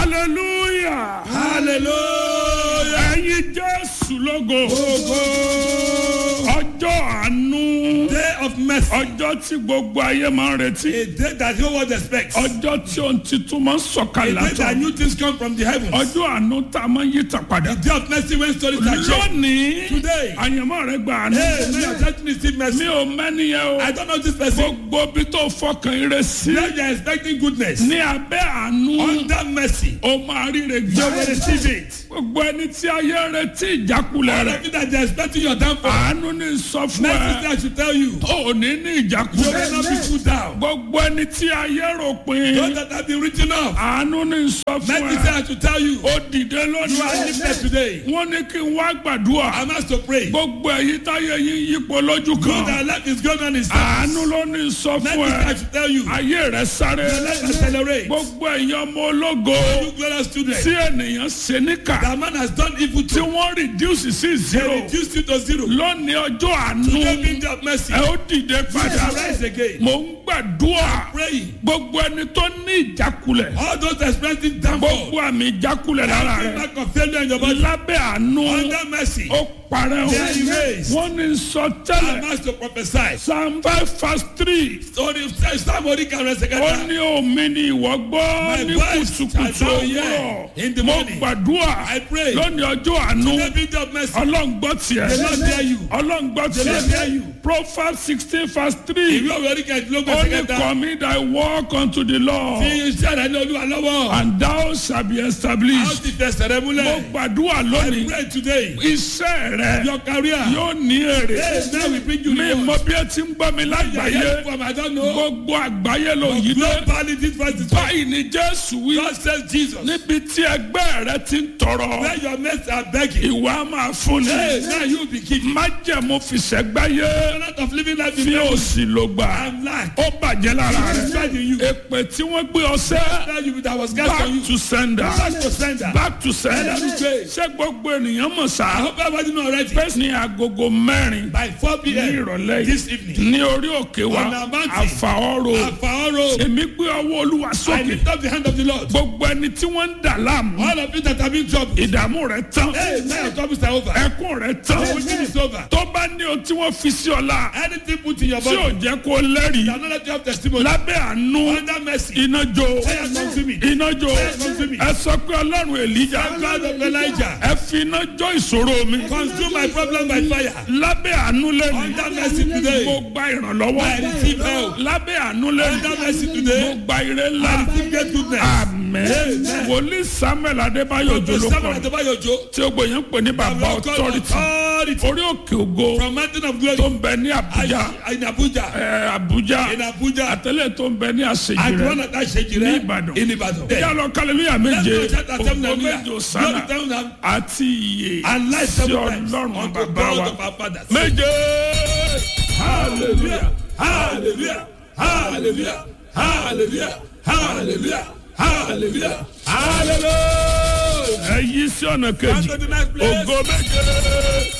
hallelujah hallelujah. ẹ̀yin jésù lógo Ògo. ọjọ́ àánú Day of mercy. ọjọ́ tí gbogbo ayé máa ń retí A day that no one expects. A ọjọ́ tí ohun titun máa ń sọ̀kalẹ̀ day that látọ̀ new things come from the heavens. ọjọ́ àánú tá a máa ń yí tà padà The day of mercy when stories are changed. lónìí Today. àyànmọ́ rẹ gba àánú Hey, may your church receive mi mercy. ò mẹ́niyẹn I o don't know this person. gbogbo bí tó fọkàn ire sí Now you are expecting goodness. ní abẹ́ àánú Under mercy. ó máa ríre You will gbà receive it. gbogbo ẹni tí ayé ń retí ìjákulẹ̀ All rẹ̀ of you that they are expecting your downfall. àánú ní sọ fún Mercy ẹ that should tell you. ò ní ní You will ìjákulẹ̀ not be put down. gbogbo ẹni tí ayé rò pin Those that have been written off. àánú ní sọ fún Mercy ẹ that should tell you. ó dìde You are lónìí lifted today. wọ́n ní kí n wá gbàdúrà I'm asked to pray. gbogbo èyí táyé yín yípo lójú Good kan that life is going on in àánú ló ní sọ Mercy fún ẹ that should tell you. ayé rẹ sáré Let us accelerate. gbogbo èèyàn ọmọ ológo You glorious student. tí ènìyàn ṣe níkà That man has done evil tí to wọ́n reduce sí They zero reduced you to zero. lónìí ọjọ́ àánú Today being of mercy. ẹ ó dìde padà Rise again. mò ń gbàdúrà Praying. gbogbo ẹni tó ní ìjákulẹ̀ All those experiencing downfall. gbogbo àmì ìjákulẹ̀ lára Every rẹ̀ mark of failure in your body. lábẹ́ àánú Under mercy. ó parẹ́ o They are erased. wọ́n ní sọ I'm tẹ́lẹ̀ asked to prophesy. psalm five verse three Sorry, somebody can rest ó again. ní omi ni ìwọ gbọ́ My ní voice kùtùkùtù shall thou òwúrọ̀ hear in the mo morning. gbàdúrà I pray. lónìí ọjọ́ àánú Today being of mercy. ọlọ́run gbọ́ tiẹ̀ The Lord hear you. ọlọ́run gbọ́ The Lord hear tiẹ̀ you. proverbs sixteen verse three Ìwé òwe orí kẹ̀ẹ́dínlógún ó ẹsẹ̀ ní kẹta. commit thy work unto the Lord Fi iṣẹ́ rẹ̀ ní olúwa lọ́wọ́. and thou shall be A ó established ti fẹsẹ̀ rẹ mo múlẹ̀. gbàdúrà I lónìí pray today. iṣẹ́ rẹ Your career. yóò ní èrè Hey, now we bring you mi reward. mọ bí ẹ ti ń gbọ́ mi lágbàáyé From I don't know. gbogbo àgbáyé ló yí dé Globally, this verse is right. báyìí ni Jésù wí God says Jesus. níbi tí ẹgbẹ́ rẹ ti ń tọrọ Where your mates are begging. ìwà máa fún Hey, ni now you be giving. májẹ̀mú fìṣẹ́gbáyé Not of living life fi in òsì ló gbà and lack. ó bàjẹ́ lára It's rẹ right in you. èpè tí wọ́n gbé ọsẹ́ Tell you that was cast on back you. to sender Back to sender. back to sender Let me pray. ṣé gbogbo ènìyàn mọ̀ I sá hope everybody know already. pé ní agogo mẹ́rin By 4 ní p.m. ìrọ̀lẹ́ this yìí evening. ní orí òkè wa On our mountain. àfàọ́rò Àfàọ́rò. èmi gbé ọwọ́ olúwa I sókè lift up the hand of the Lord. gbogbo ẹni tí wọ́n ń dà láàmú All of you that have been troubled. ìdààmú rẹ tán Hey, now your troubles are over. ẹkún rẹ tán Everything is over. tó bá ní ohun tí wọ́n fi sí ọ̀la Anything put in your tí ò body. jẹ́ kó lẹ́rìí That not let you have testimony. lábẹ́ àánú Under mercy. iná jó Fire consume me. iná jó consume me. ẹ sọ pé ọlọ́run èlíjà God of Elijah. ẹ fi iná jó ìṣòro mi Consume my problem by fire. lábẹ́ àánú lẹ́nu Under mercy today. mo gba ìrànlọ́wọ́ I receive help. lábẹ́ àánú lẹ́nu Under mercy mo today. gba ire ńlá I receive great goodness. àmín Amen. wòlíì samuel adébáyọ̀ To jolókọ Samuel Adebayojo. tí ó gbòyàn pè ní bàbá authority Authority. orí òkè ògo From mountain of glory. tó ń bẹ ní abuja In Abuja. ẹ, abuja In Abuja. àtẹlẹ tó ń bẹ ní àṣejì And rẹ one of that shake ní ìbàdàn In Ibadan. ìyá lọ kálẹ̀lúyà méje Let's go shout at them, ògo hallelujah. méje Glory òsánà to them, àti iye And life sí seven times. ọlọ́run Unto bàbá God wa of our fathers. méje Hallelujah. Hallelujah. Hallelujah. Hallelujah. Hallelujah. Hallelujah. Hallelujah. ẹ yí sí ọ̀nà kejì Come to the next place. ògo méje.